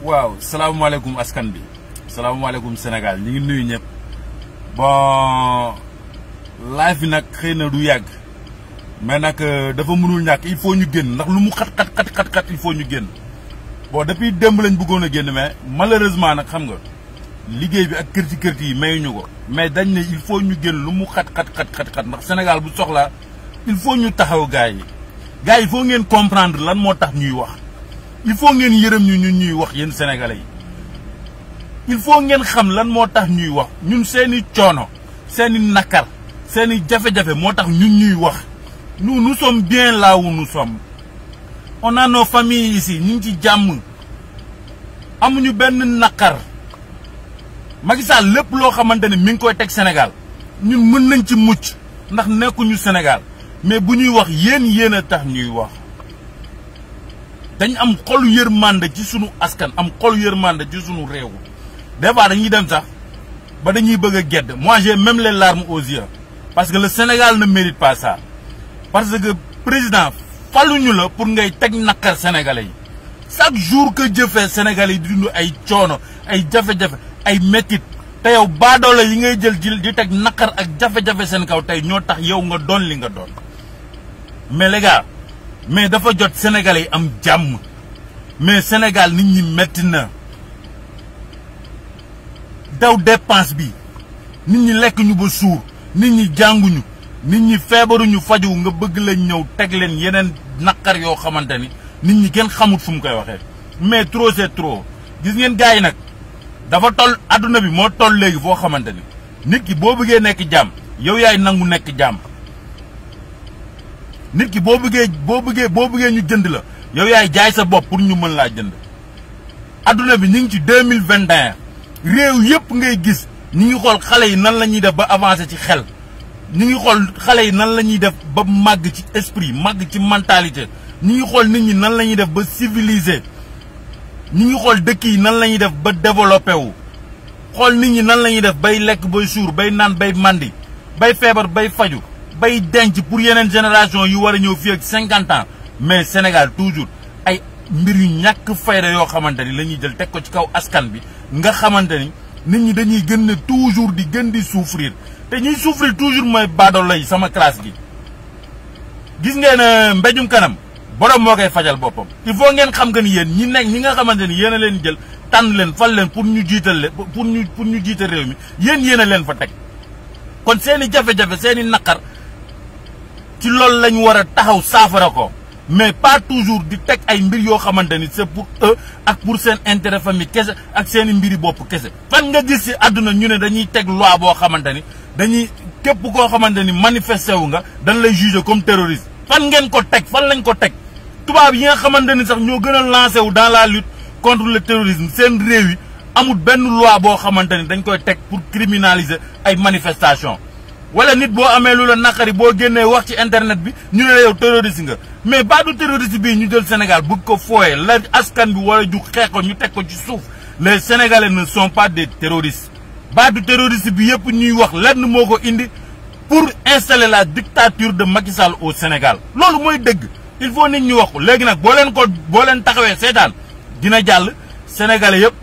waaw salaamaaleykum askan bi salaamaaleykum Sénégal ñu ngi nuyu ñëpp bon live bi nag xëy na du yàgg mais nag dafa mënul ñàkk il faut ñu génn ndax lu mu xat xat xat xat xat il faut ñu génn bon depuis démb lañ bëggoon a génn mais malheureusement nag xam nga liggéey bi ak kërti kërti yi mayuñu ko mais dañ ne il faut ñu génn lu mu xat xat xat xat xat ndax Sénégal bu soxlaa il faut ñu taxaw gars yi gars yi il faut ngeen comprendre lan moo tax ñuy wax il faut ngeen yërëm ñu ñun ñuy wax yéen sénégalais yi il faut ngeen xam lan moo tax ñuy wax ñun seeni coono seeni nakar seeni jafe-jafe moo tax ñun ñuy wax nous nous sommes bien là où nous sommes on a nos familles ici ñu ngi ci jàmm amuñu benn nakar Macky Sall lépp loo xamante ne mi ngi koy teg Sénégal ñun mën nañ ci mucc ndax nekkuñu Sénégal mais bu ñuy wax yéen yéen a tax ñuy wax dañ am xolu yërmande ci sunu askan am xolu yërmande ci sunu réew des fois dañuy dem sax ba dañuy bëgg a gedd moi j'ai même les larmes aux yeux parce que le Sénégal ne mérite pas ça parce que président faluñu la pour ngay teg naqar sénégalais yi chaque jour que jëfee sénégalais yi di dund ay coono ay jafe-jafe ay métit te yow baadoole yi ngay jël ji di teg naqar ak jafe-jafe seen kaw tey ñoo tax yow nga doon li nga doon mais les gars mais dafa jot sénégalais yi am jàmm mais Sénégal nit ñi metti na daw dépense bi nit ñi lekk ñu ba suur nit ñi jànguñu nit ñi feebaruñu faju nga bëgg leen ñëw teg leen yeneen naqar yoo xamante ni nit ñi kenn xamut fu mu koy waxee mais trop c'est trop gis ngeen gars yi nag dafa toll adduna bi moo toll léegi foo xamante ni nit ki boo bëggee nekk jàmm yow yaay nangu nekk jàmm nit ki boo bëggee boo bëggee boo bëggee ñu jënd la yow yaay jaay sa bopp pour ñu mën laa jënd adduna bi ñu ngi ci deux mille vingt et un réew yëpp ngay gis ñu ngi xool xale yi nan la ñuy def ba avancer ci xel ñu ngi xool xale yi nan la ñuy def ba màgg ci esprit màgg ci mentalité ñu ngi xool nit ñi nan la ñuy def ba civilisé ñu ngi xool dëkk yi nan la ñuy def ba développé wu xool nit ñi nan la ñuy def bay lekk bay suur bay naan bay mandi bay feebar bay faju bay denc pour yeneen génération yu war a ñëw fii ak cinquante ans mais Sénégal toujours ay mbir yu ñàkk fayda yoo xamante ni la ñuy jël teg ko ci kaw askan bi nga xamante ni nit ñi dañuy gën ne toujours di gën di souffrir te ñuy souffrir toujours mooy baadoolo yi sama classe gi. gis ngeen mbéjum kanam borom moo koy fajal boppam il faut ngeen xam que ni yéen ñi nekk ñi nga xamante ni yéen a leen jël tànn leen fal leen pour ñu jiital leen pour ñu pour ñu jiital réew mi yéen yéen a leen fa teg kon seen i jafe-jafe seen i naqar. ci loolu lañ war a taxaw saafara ko mais pas toujours di teg ay mbir yoo xamante ni c'est pour eux ak pour seen intérêt famille kese ak seen i mbiri bopp kese. fan nga gis ci àdduna ñu ne dañuy teg loi boo xamante ni dañuy képp koo xamante ni manifesté wu nga dañ lay juger comme terroriste. fan ngeen ko teg fan lañ ko teg tubaab yi nga xamante ni sax ñoo gën a lancé wu dans la lutte contre le terrorisme seen réew yi amul benn loi boo xamante ni dañ koy teg pour criminaliser ay manifestations. wala nit boo amee lu la naqari boo génnee wax ci internet bi ñu ne la yow terroriste nga mais baadu terroriste bii ñu jël Sénégal bëgg ko fooye la askan bi war a jug xeex ko ñu teg ko ci suuf les Sénégalais ne sont pas des terroristes baadu terroriste bi yëpp ñuy wax lenn moo ko indi pour installer la dictature de Macky Sall au Sénégal loolu mooy dëgg il faut nit ñu wax ko léegi nag boo leen ko boo leen taxawee seetaan dina jàll Sénégalais yëpp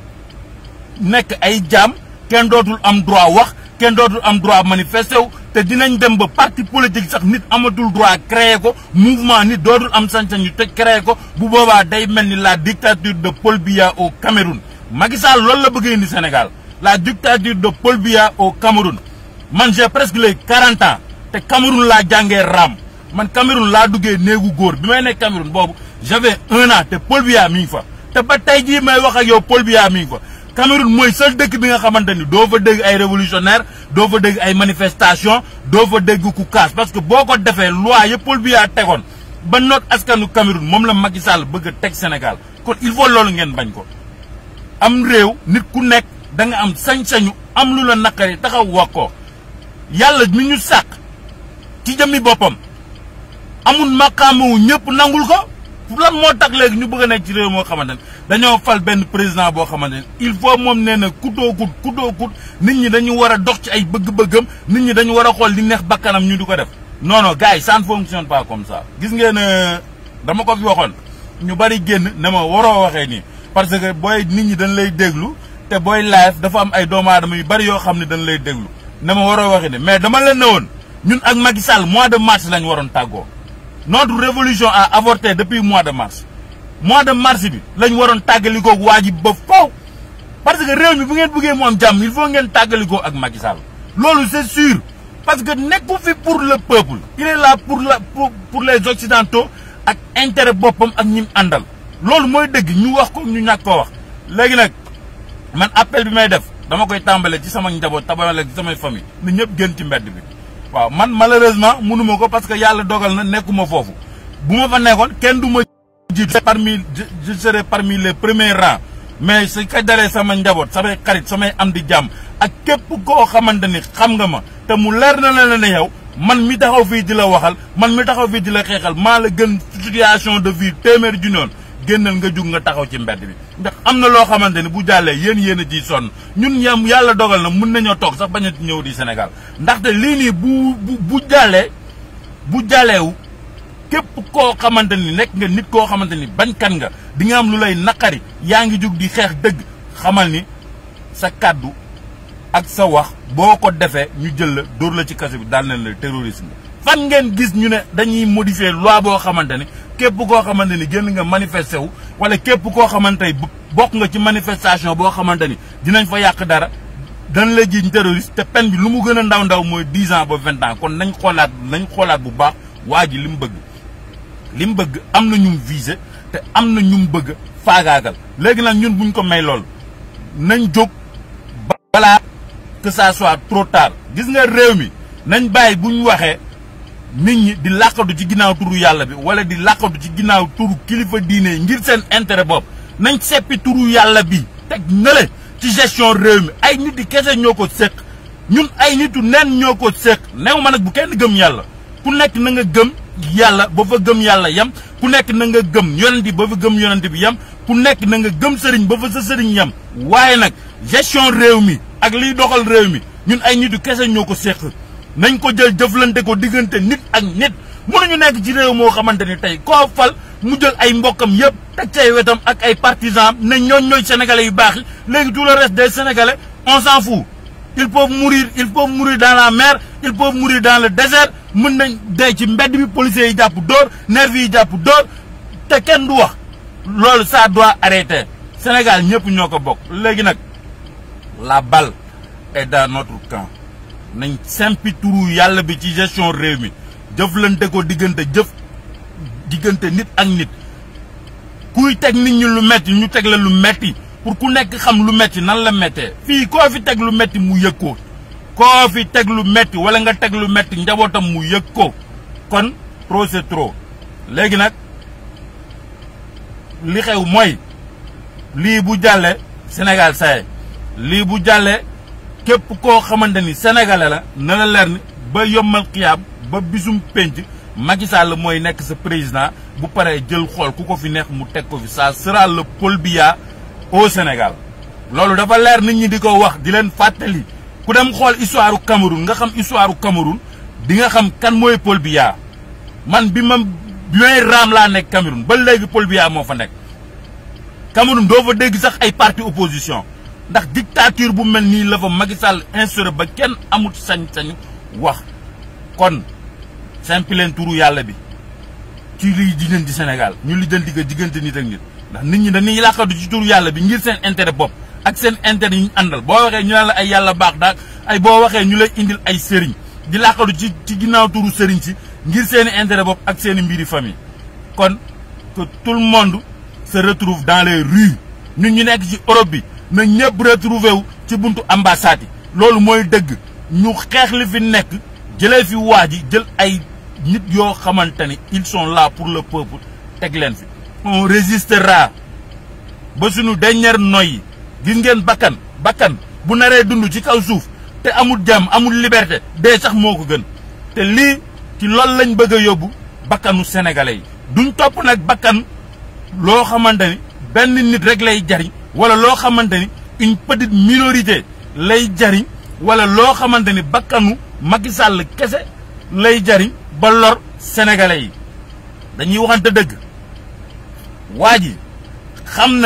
nekk ay jaam kenn dootul am droit wax kenn dootul am droit manifester wu te dinañ dem ba parti politique sax nit amatul droit créer ko mouvement nit dootul am sañ-sañ ñu tëj créer ko bu boobaa day mel ni la dictature de Paul Biya au Cameroun. Macky Sall loolu la bëgg indi Sénégal la dictature de Paul Biya au Cameroun man j'ai presque les quarante ans te Cameroun laa jàngee raam man Cameroun laa duggee néegu góor bi may nekk Cameroun boobu j'avais un an te Paul Biya mi ngi fa te ba tey jii may wax ak yow Paul Biya mi ngi fa. Cameroun mooy seul dëkk bi nga xamante ni doo fa dégg ay révolutionnaire doo fa dégg ay manifestation doo fa dégg ku kaas parce que boo ko defee loi yëpp Paul Biya tegoon ba noot askanu Cameroun moom la Macky Sall bëgg a teg Sénégal kon il faut loolu ngeen bañ ko. am réew nit ku nekk da nga am sañ-sañu am lu la naqari taxaw wax ko yàlla mi ñu sàq ci jëmmi boppam amul maqaamu ñëpp nangul ko. lan moo tax léegi ñu bëgg a nekk ci réew moo xamante ne dañoo fal benn président boo xamante ne il faut moom nee na kutoo kut kutoo kut nit ñi dañu war a dox ci ay bëgg-bëggam nit ñi dañu war a xool li neex bakkanam ñu di ko def. non non gars yi ça ne fonctionne pas comme ça. gis ngeen dama ko fi waxoon ñu bari génn ne ma waroo waxee nii parce que booy nit ñi dañ lay déglu te booy live dafa am ay doomu aadama yu bari yoo xam ne dañ lay déglu na ma waroo waxi ne mais dama leen ne woon ñun ak Macky Sall mois de mars lañ waroon tàggoo notre révolution a avorté depuis mois de mars mois de mars bi lañ waroon tàggalikoo ak waa ji ba faw parce que réew mi bu ngeen bëggee mu am jàmm il faut ngeen tàggalikoo ak Macky Sall loolu c'est sûr parce que nekku fi pour le peuple il est là pour la pour pour les occidentaux ak intérêt boppam ak ñim àndal loolu mooy dëgg ñu wax ko ñu ñàkk koo wax léegi nag man appel bi may def dama koy tàmbale ci sama njaboot tàmbale ci samay famille na ñëpp gën ci mbedd bi waaw man malheureusement mënuma ko parce que yàlla dogal na nekkuma foofu bu ma fa nekkoon kenn du ma jiitu parmi je serai parmi les premiers rangs mais su ko dalee sama njaboot samay xarit samay am di jàmm ak képp koo xamante ni xam nga ma te mu leer na la ne yow man mi taxaw fii di la waxal man mi taxaw fii di la xeexal maa la gën situation de vie téeméer ju noonu génnal nga jug nga taxaw ci mbedd bi ndax am na loo xamante ni bu jàllee yéen yéen a ciy sonn ñun yam yàlla dogal na mun nañoo toog sax bañ a ñëw di Sénégal ndaxte lii nii bu bu bu jàllee bu jàlleewu képp koo xamante ni nekk nga nit koo xamante ni bañkat nga di nga am lu lay naqari yaa ngi jug di xeex dëgg xamal ni sa kàddu ak sa wax boo ko defee ñu jël la dóor la ci kaso bi daal nañ la terrorisme fan ngeen gis ñu ne dañuy modifier loi boo xamante ni képp koo xamante ni génn nga manifester wu wala képp koo xamante ni bokk nga ci manifestation boo xamante ni dinañ fa yàq dara dañ la jiiñ terroriste te peine bi lu mu gën a ndaw ndaw mooy dix ans ba vingt ans kon nañ xoolaat nañ xoolaat bu baax waa ji li mu bëgg li mu bëgg am na ñum visé te am na ñum bëgg faagaagal léegi nag ñun buñ ko may lool nañ jóg balaa que ça soit trop tard gis nga réew mi nañ bàyyi buñ waxee nit ñi di làqatu ci ginnaaw turu yàlla bi wala di làqatu ci ginnaaw turu kilifa diine yi ngir seen intérêt bopp nañ seppi turu yàlla bi teg nële ci gestion réew mi ay nit di kese ñoo ko séq ñun ay nitu nen ñoo ko séq new ma nag bu kenn gëm yàlla ku nekk na nga gëm yàlla ba fa gëm yàlla yem ku nekk na nga gëm yonent bi ba fa gëm yonent bi yem ku nekk na nga gëm sëriñ ba fa sa sëriñ yem waaye nag gestion réew mi ak liy doxal réew mi ñun ay nitu kese ñoo ko séq nañ ko jël jëflante ko diggante nit ak nit mënuñu nekk ci réew moo xamante ni tey koo fal mu jël ay mbokkam yëpp teg cay wetam ak ay partisans ne ñooñ ñooy sénégalais yu baax yi léegi tout le reste des sénégalais on s'en fout ils peuvent mourir ils peuvent mourir dans la mer ils peuvent mourir dans le désert mën nañ dee ci mbedd bi policiers yi jàpp dóor nervis yi jàpp dóor te kenn du wax loolu ça doit arrêter Sénégal ñëpp ñoo ko bokk léegi nag la balle est dans notre camp nañ sempi turu yàlla bi ci gestion réew mi jëflante ko diggante jëf diggante nit ak nit kuy teg nit ñi lu metti ñu teg la lu metti pour ku nekk xam lu metti nan la méttee fii koo fi teg lu metti mu yëg ko koo fi teg lu metti wala nga teg lu metti njabootam mu yëg ko kon trop c'est trop léegi nag li xew mooy lii bu jàllee Sénégal saye lii bu jàllee képp koo xamante ni sénégalais la na la leer ni ba yombal xiyaam ba bisum penc Macky Sall mooy nekk sa président bu paree jël xool ku ko fi neex mu teg ko fi ça sera le Paul Biya au Sénégal loolu dafa leer nit ñi di ko wax di leen fàttali ku dem xool histoire u Cameroun nga xam histoire u Cameroun di nga xam kan mooy Paul Biya man bi ma bi may raam laa nekk Cameroun ba léegi Paul Biya moo fa nekk Cameroun doo fa dégg sax ay parti opposition ndax dictature bu mel nii la fa Macky Sall instauré ba kenn amut sañ-sañ wax kon simpi leen turu yàlla bi ci liy diggante di Sénégal ñu lijjanti ko diggante nit ak nit ndax nit ñi dañuy làqatu ci turu yàlla bi ngir seen intérêt bopp ak seen intérêt yi ñu àndal boo waxee ñu naan la ay yàlla baax daal ay boo waxee ñu lay indil ay sëriñ di làqatu ci ci ginnaaw turu sëriñ si ngir seen i intérêt bopp ak seen i mbiri famille kon que tout le monde se retrouve dans les rues ñun ñu nekk ci Europe bi na ñëpp retrouvé wu ci buntu ambassade yi loolu mooy dëgg ñu xeex li fi nekk jëlee fi waa ji jël ay nit yoo xamante ni ils sont là pour le peuple teg leen fi on résistera ba suñu dernière noyyi gis ngeen bakkan bakkan bu naree dund ci kaw suuf te amul jàmm amul liberté dee sax moo ko gën te lii ci loolu lañ bëgg a yóbbu bakkanu sénégalais yi duñ topp nag bakkan loo xamante ni benn nit rek lay jariñ wala loo xamante ni une petite minorité lay jariñ wala loo xamante ni bakkanu Macky Sall kese lay jariñ ba lor sénégalais yi dañuy waxante dëgg waa ji xam na ni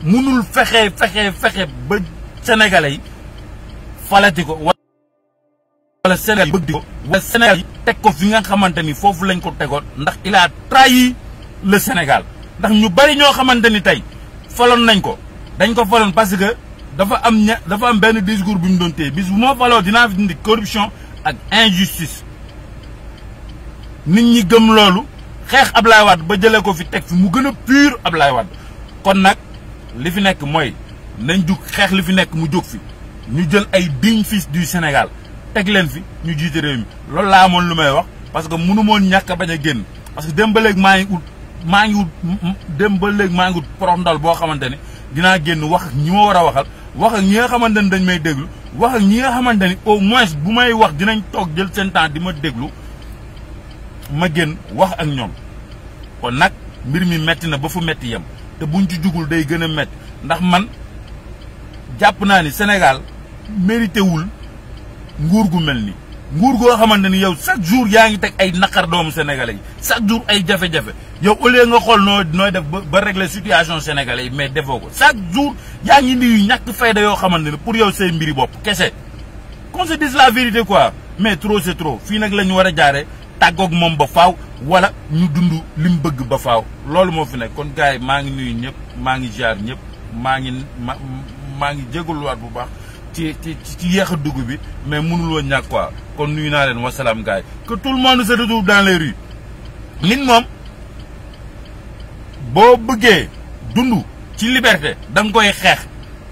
munul fexe fexe fexe ba sénégalais yi falati ko wala Sénégal yi bëgg di ko wala Sénégal yi teg ko fi nga xamante ni foofu lañ ko tegoon ndax il a trahi le Sénégal ndax ñu bari ñoo xamante ni tey faloon nañ ko dañ ko faloon parce que dafa am ña dafa am benn discours bu ñu doon téye bis bu ma faloo dinaa fi dindi corruption ak injustice nit ñi gëm loolu xeex Ablaye Wade ba jëlee ko fi teg fi mu gën a pur Ablaye Wade kon nag li fi nekk mooy nañ jug xeex li fi nekk mu jóg fi ñu jël ay dignes fils du Sénégal teg leen fi ñu jiite réew mi loolu laa amoon lu may wax parce que mënu moon ñàkk a bañ a génn parce que dem ba léegi maa ngi ut maa ngi ut dem ba léegi maa ngi ut porox ndal boo xamante ne dinaa génn wax ak ñi ma war a waxal wax ak ñi nga xamante ne dañ may déglu wax ak ñi nga xamante ni au moins bu may wax dinañ toog jël seen temps di ma déglu ma génn wax ak ñoom kon nag mbir mi metti na ba fu metti yem te buñ ci jugul day gën a metti ndax man jàpp naa ni Sénégal mérité wul nguur gu mel ni nguur goo xamante ni yow chaque jour yaa ngi teg ay naqar doomu sénégalais yi chaque jour ay jafe-jafe yow au lieu nga xool noo nooy def ba ba régler situation sénégalais yi mais defoo ko chaque jour yaa ngi indi yu ñàkk fayda yoo xamante ne pour yow say mbiri bopp kese qu'on se dise la vérité quoi mais trop c'est trop fii nag la ñu war a jaaree tàggoog moom ba faaw wala ñu dund li mu bëgg ba faaw loolu moo fi nekk kon gars yi maa ngi nuyu ñëpp maa ngi jaar ñëpp maa ngi ma maa ngi jégaluwaat bu baax ci ci ci yéex a dugg bi mais mënul woon ñàkk quoi kon nuyu naa leen wasalaam gars yi que tout le monde se retrouve dans les rues nit moom boo bëggee dund ci liberté da nga koy xeex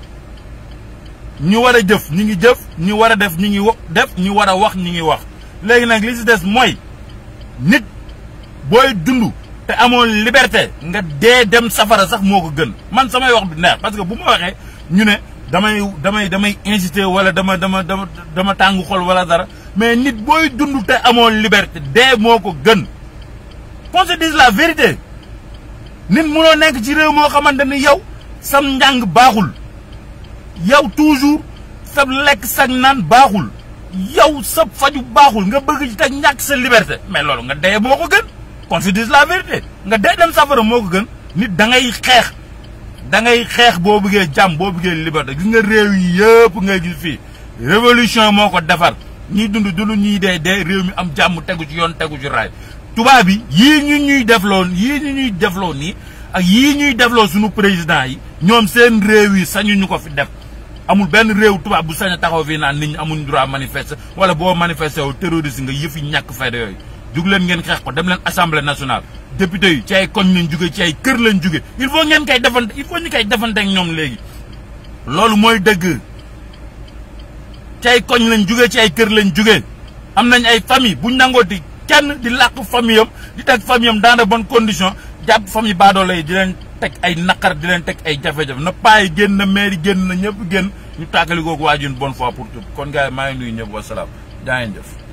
ñu war a jëf ñi ngi jëf ñu war a def ñi ngi def ñu war a wax ñi ngi wax léegi nag li si des mooy nit booy dund te amoon liberté nga dee dem safara sax moo ko gën man samay wax bi neex parce que bu ma waxee ñu ne damay damay damay incité wala dama dama dama dama tàng xol wala dara mais nit booy dund te amoon liberté dee moo ko gën qu'on se dise la vérité nit munoo nekk ci réew moo xamante ni yow sam njàng baaxul yow toujours sa lekk sag naan baaxul yow sa faju baaxul nga bëgg ci teg ñàkk sa liberté mais loolu nga dee moo ko gën qu'on se dise la vérité nga dee dem safara moo ko gën nit da ngay xeex da ngay xeex boo bëggee jàmm boo bëggee liberté gis nga réew yi yëpp ngay gis fii révolution moo ko defar ñiy dund dund ñiy dee dee réew mi am jàmm tegu ci yoon tegu ci raay tubaab bi yii ñu ñuy defloo yii ñu ñuy defloo nii ak yii ñuy defloo suñu président yi ñoom seen réew yi sañu ñu ko fi def amul benn réew tubaab bu sañ a taxaw fii naan nit ñi amuñ droit manifester wala boo manifester wu terroriste nga yëfi ñàkk fayda yooyu jug leen ngeen xeex ko dem leen assemblée nationale député yi ci ay koñ lañ jóge ci ay kër lañ jóge il faut ngeen koy defante il faut ñu koy defante ak ñoom léegi loolu mooy dëgg ci ay koñ lañ jóge ci ay kër lañ jóge am nañ ay famille buñ nangooti kenn di làq famille am di teg famille am dans de bonnes conditions jàpp famille baadoolo yi di leen teg ay naqar di leen teg ay jafe-jafe na paa yi génn na maire yi génn na ñëpp génn ñu tàggali kooku waajun bonne fois pour tout kon gars yi maa ngi nuyu ñëpp wasalaam jaa ngeen jëf